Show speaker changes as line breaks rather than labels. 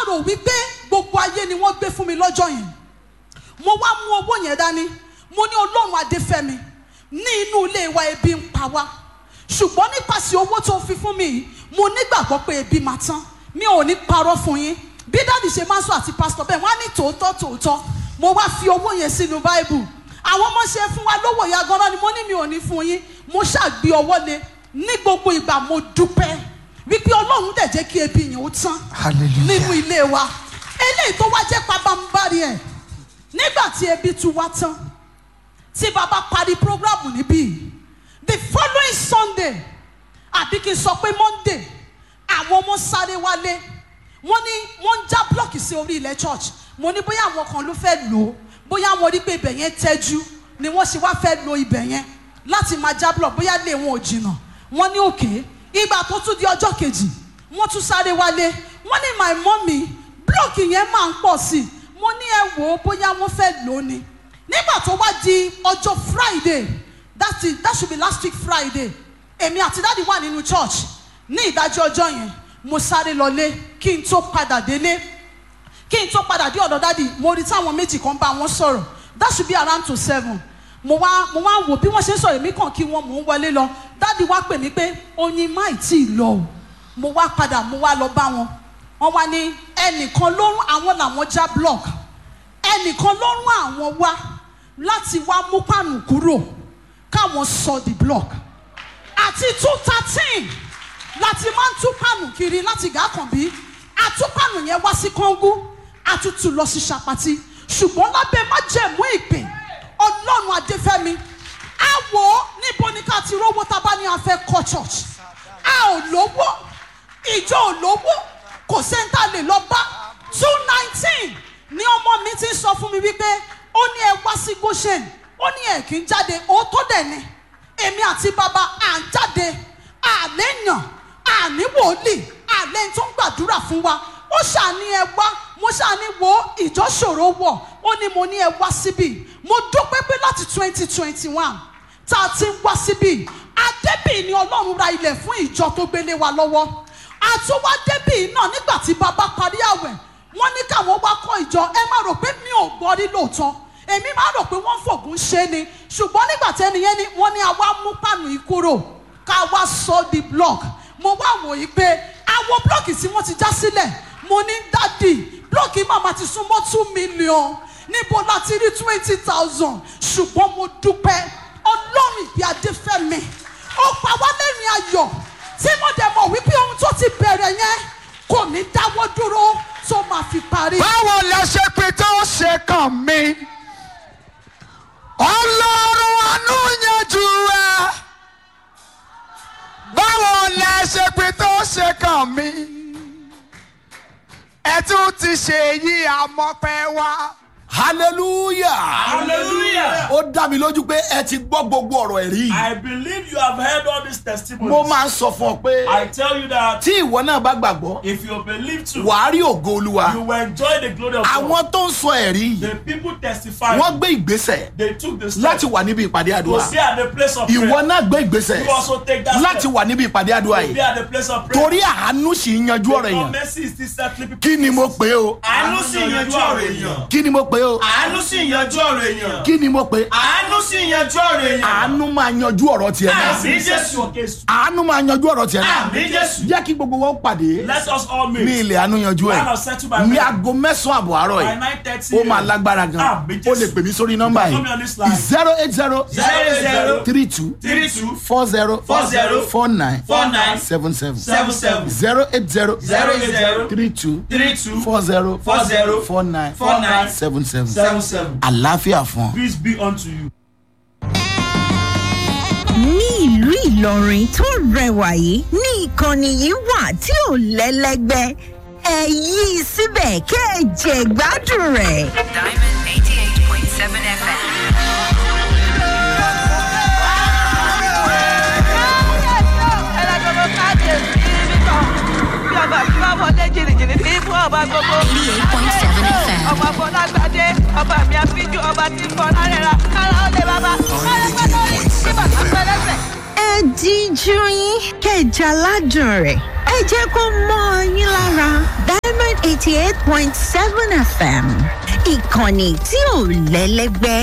rò wípé gbogbo ayé ni wọ́n gbé fún mi lọ́jọ́ yẹn mo wá mú owó yẹn dání mo ní ọlọ́run adéfẹ́mi ní inú ilé wa ebi ń pa wá ṣùgbọ́n nípasẹ̀ owó tó fi fún mi yìí mo nígbàgbọ́ pé ebi máa tán mi ò ní parọ́ fún yín bí dáàdì ṣe máa ń sọ àti pásítọ̀ bẹ́ẹ̀ wọ́n á ní tòótọ́ tòótọ́ mo wá fi owó yẹn sínú báíbù àwọn ọmọ ṣe fún wa lówó ìyá gan-an ni mo ní mi ò ní fún yín mo ṣàgbé ọwọ́ lé ní gbogbo ìgbà mo dúpẹ́ wípé ọlọ́run dẹ̀ jẹ́ kí ebi yẹn ó tán
Hallelujah.
nínú ilé wa eléyìí tó wá jẹ́ pabambari ẹ̀ nígbà tí ebi tu wá tán tí bàbá parí programu níbí the following sunday àbí kí n sọ pé monday àwọn ọmọ sáré wálé wọ́n ní wọ́n ń já blọọkì sí orí ilẹ̀ church mo ní bóyá àwọn kan ló fẹ́ lò ó bóyá wọ́n rí pé ibẹ̀ yẹn tẹ́jú ni wọ́n ṣe wá fẹ́ lo ibẹ̀ yẹn láti máa já blọọkì bóyá lè wọn ò jìnnà wọ́n ní òkè ìgbà tó tún di ọjọ́ kejì wọ́n tún sáré wálé wọ́n ní my mummy blọọkì yẹn máa ń pọ̀ sí i mo ní ẹ wò ó bóyá wọ́n fẹ́ lò ó ni nígbà tó wá di ọjọ́ friday that, is, that should be last week friday èmi àti dáàdi wà nínú church ní ìdájọ́ ọjọ́ yẹn mo sáré lọlé kí n tó padà délé kí n tó padà dé ọ̀dọ̀ dáàdi mo rí táwọn méjì kan bá wọn sọ̀rọ̀ that should be around to seven mo wá mo wá wò bí wọ́n ṣe ń sọ̀rọ̀ èmi kàn kí wọ́n mò ń wọlé lọ dáàdi wá pè mí pé oyin má ì tí ì lọ o mo wá padà mo wá lọ bá wọn wọ́n wá ní ẹnìkan ló rún àwọn làwọn já block ẹnìkan ló rún àwọn wá láti wá mú pàánù kúrò káwọn sọ the block àti two thirteen láti máa ń tú pàánù kiri láti gàkànbí àtúpàánù yẹn wá sí kọ́ngú àtútù lọ sí ṣàpàtì ṣùgbọ́n lábẹ́ májẹ̀mú ìpè ọlọ́run adéfẹ́mi á wò ó níbo ni ká ti rówó tá a bá ní a fẹ́ kọ́ church a ò lówó ìjọ ò lówó kò sẹ́ńtà lè lọ bá two nineteen ní ọmọ mi ti ń sọ fún mi wípé ó ní ẹ wá sí goshen ó ní ẹ kì í jáde òótọ́ dẹ̀ ni èmi àti bàbá à ń jáde àléèyàn àní wòlíì àlẹ́ tó ń gbàdúrà fún wa ó ṣàní ẹ wá mo ṣàní wo ìjọ ṣòro wọ̀ ó ní mo ní ẹ wá síbí mo dúpẹ́ pé láti twenty twenty one tá a ti ń wá síbí adébí ni ọlọ́run ra ilẹ̀ fún ìjọ tó gbélé wa lọ́wọ́ àtúwá débí náà nígbà tí bàbá parí àwẹ̀ wọ́n ní káwọn wá kọ́ ìjọ ẹ má rò pé mi ò gbọ́ rí lóòótọ́ èmi máa rò pé wọ́n fògùn ṣe ni ṣùgbọ́n nígbà tí ẹnìyẹn ni wọ́n ní àwa mú pàánù yìí kúrò ká wá sọ di block mo wá wò yí pé àwọn blọọkì tí wọ́n ti já sílẹ̀ mo ní dádì blọọkì màmá ti súnmọ́ two million níbo láti rí twenty thousand ṣùgbọ́n mo dúpẹ́ ọlọ́run ìgbé adéfẹ́mi ó pa wá lẹ́rìn ayọ̀ tí mo dẹ̀ mọ̀ wípé ohun tó ti bẹ̀rẹ̀ yẹn kò ní dáwọ́ dúró tó máa fi parí.
báwo lẹ ṣe pé tó ṣe kàn mí ọlọ́run àánú yanjú ẹ báwo lẹ ṣe pé tó ṣe kàn mí ẹ tún ti ṣe yí àmọ́pẹ́ wá.
hallelujah
Hallelujah.
ó dá mi lójú pé ẹ ti gbọ́ gbogbo ọ̀rọ̀ ẹ̀rí yìí
I believe you have heard all these testimonies.
mo máa ń sọ fún ọ pé
I tell you that
tí ìwọ náà bá gbàgbọ́
if you believe to,
wàá rí ògo olúwa
you will enjoy the glory of God.
àwọn tó ń sọ ẹ̀rí yìí
The people testify.
wọ́n gbé ìgbésẹ̀
They took the step
láti wà níbi ìpàdé
to
àdúrà
stay at the place of
ìwọ
prayer.
náà gbé ìgbésẹ̀
You also take that
láti
step
wà níbi ìpàdé àdúrà
to be
yìí
at the place of prayer.
torí àánú sì ń yanjú ọ̀rọ̀
Because
èèyàn
mercy is still settling people.
kí ni mo pè é o
Àánú sì yanjú ọ̀rọ̀ èèyàn.
kí ni mo pè é o
Àánú sì yanjú ọ̀rọ̀ èèyàn.
kí ni mo pè é
Àánú sì yanjú ọ̀rọ̀ èèyàn.
àánú máa yanjú ọ̀rọ̀ tiẹ̀ náà
Àmì Jésù.
àánú máa yanjú ọ̀rọ̀ tiẹ̀ náà
Àmì Jésù.
jẹ́ kí gbogbo wọn pàdé
Let us all meet.
ní ilẹ̀ àánú yanjú ẹ̀
One of settle by
ní
men.
aago mẹ́sàn-án àbọ̀ àárọ̀
By
yìí
nine thirty.
ó máa lágbára gan
Àmì
ó lè
Jésù.
pè mí sórí nọ́mbà
Call me on this line.
yìí zero eight zero
Zero zero
three two
three two
four zero
Four zero
four nine
four nine
seven seven
seven seven
zero eight zero
zero eight zero
three two
three two
four zero
four zero
four nine
four nine
seven seven
seven seven.
àlàáfíà fún ọ.
Peace be unto you.
ní ìlú ìlọrin tó rẹwà yìí ní ìkànnì yìí wà tí ò lẹ́lẹ́gbẹ́ ẹ yí i síbẹ̀ kẹ́ ẹ jẹ gbádùn rẹ̀.
Diamond 88.7 FM.
ọmọ fọlágbádé ọba mi àfijù ọba tí ń fọlá rẹ̀ ra kára ó lè bàbá kára pẹ́ lórí tí bàbá pẹ́ lẹ́sẹ̀.
ẹ díjú yín kẹ́ ẹ jẹ aládùn rẹ̀ ẹ jẹ́ kó mọ́ ọ yín lára diamond eighty eighty eight point seven fm ìkànnì tí ò lẹ́lẹ́gbẹ́.